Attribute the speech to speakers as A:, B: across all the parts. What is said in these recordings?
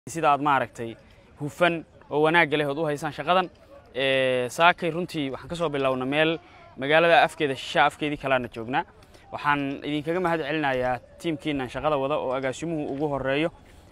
A: sida aad maaragtay hufan oo wanaagga leh ood u haysaan shaqadan saakay runtii waxaan ka soo bilowna meel magaalada afkeeda shishaa afkeedii kalaana joognaa waxaan idinkaga mahad celinayaa tiimkiinan shaqada wada oo agaasimuhu ugu horeeyo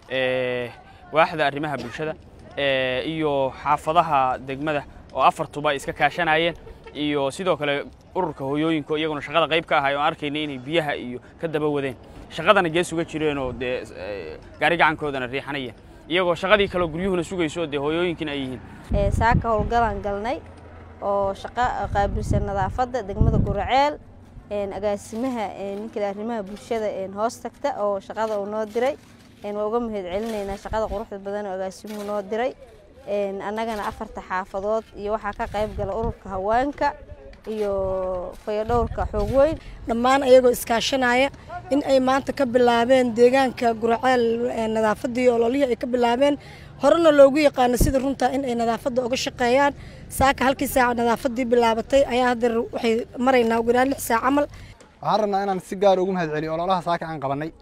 A: waaxda arrimaha bulshada iyo xaafadaha degmada oo afartuba ay iska kaashanayeen iyo sidoo kale ururka hooyooyinka iyaguna shaqada qayb ka ahay oo arkayna inay biyaha iyo ka daba wadeen shaqadana gees uga jireenoo dee gaari gacankoodana riixanayeen iyagoo shaqadii kaleo guryuhuna sugayso dee hooyooyinkina ay yihiin
B: saaka howlgalaan galnay oo shaqo qaabilsan nadaafadda degmada guraceel agaasimaha ninkale arrimaha bulshada hoos tagta oo shaqada uu noo diray waa uga mahad celinaynaa shaqada quruxda badan oo agaasimuhu noo diray annagana afarta xaafadood iyo waxaa ka qayb gala ururka haweenka iyo fayadhowrka xoog weyn
C: dhammaan ayagoo iskaashanaya in ay maanta ka bilaabeen deegaanka guraceel nadaafadii ololihii ay ka bilaabeen horena loogu yaqaano sida runtaa in ay nadaafadda uga shaqeeyaan saaka halkii saaca nadaafadii bilaabatay ayaa haddeer waxay maraynaa ugu yaraan lix saac camal
D: waxaan rabnaa inaan si gaar ugu mahad celiyo ololaha saaka aan qabannay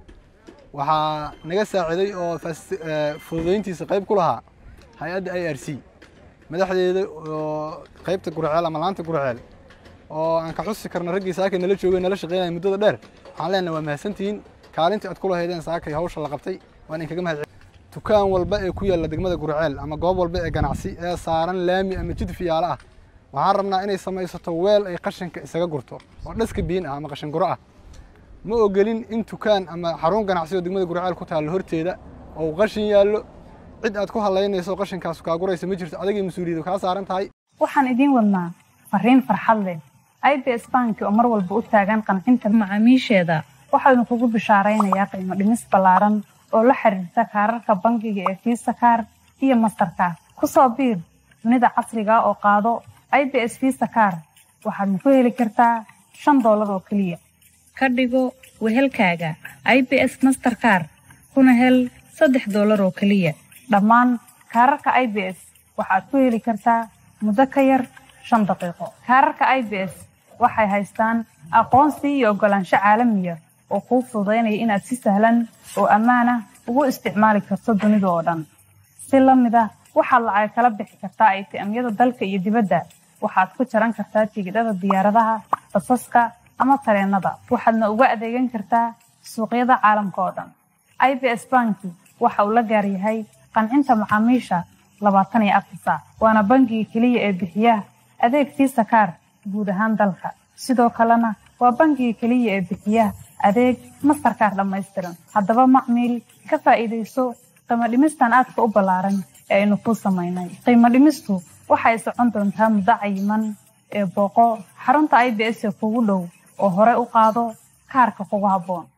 D: waxaa naga saaciday oo fududayntiisa qayb ku lahaa hay-adda i r c madaxdeeda oo qaybta gurceel ama laanta gurceel oo aan ka xusi karno raggii saakay nala joogay nala shaqeynaya muddada dheer waxaan leenahay waa mahadsantihiin kaalintii aad ku lahaydeen saakay hawsha la qabtay waan idinkaga mahad dukaan walba ee ku yaalla degmada gurceel ama goob walba ee ganacsi ee saaran laami ama jid fiyaalo ah waxaan rabnaa inay samaysato weel ay qashinka isaga gurto oo dhaska biin ah ama qashin guro ah ma ogelin in dukaan ama xarun ganacsi oo degmada gurceel ku taallo horteeda oo qashin yaallo cid aad ku halaynayso qashinkaas kaa guraysa ma jirto adagay mas-uuliyadu kaa saaran tahay
E: waxaan idiin wadnaa fariin farxad leh i b s banki oo mar walba u taagan qancinta macaamiisheeda waxaanu kugu bishaaraynayaa qiimo dhimis ballaaran oo la xiriirta kaararka bangiga ee fiisa kaar iyo mastarkaar ku soo biir dunida casriga oo qaado i b s fiisa kaar waxaadna ku heli kartaa shan doolar oo keliya ka dhigo wehelkaaga i b s masterkaar kuna hel saddex doolar oo keliya dhammaan kaararka i b s waxaad ku heli kartaa muddo ka yar shan daqiiqo kaararka i b s waxay haystaan aqoonsi iyo oggolaansho caalamiya oo kuu fududaynaya inaad si sahlan oo ammaan ah ugu isticmaali karto dunida oo dhan si la mid ah waxaad lacag kala bixi kartaa aytiamyada dalka iyo dibadda waxaad ku jaran kartaa tigidhada diyaaradaha basaska ama tareennada waxaadna uga adeegan kartaa suuqyada caalamka oo dhan i b s banki waxa uu la gaar yahay qancinta macaamiisha labaatan iyo afar saac waana bangiga keliya ee bixiya adeeg fiisa kaar guud ahaan dalka sidoo kalena waa bangiga keliya ee bixiya adeeg mastarkaar dhammaystiran haddaba macmiil ka faa'iidayso qiimo dhimistan aadka u ballaaran ee aynu kuu samaynay qiimo dhimistu waxay socon doontaa muddo cayiman ee booqo xarunta i b s ee kugu dhow oo hore u qaado kaarka kugu habboon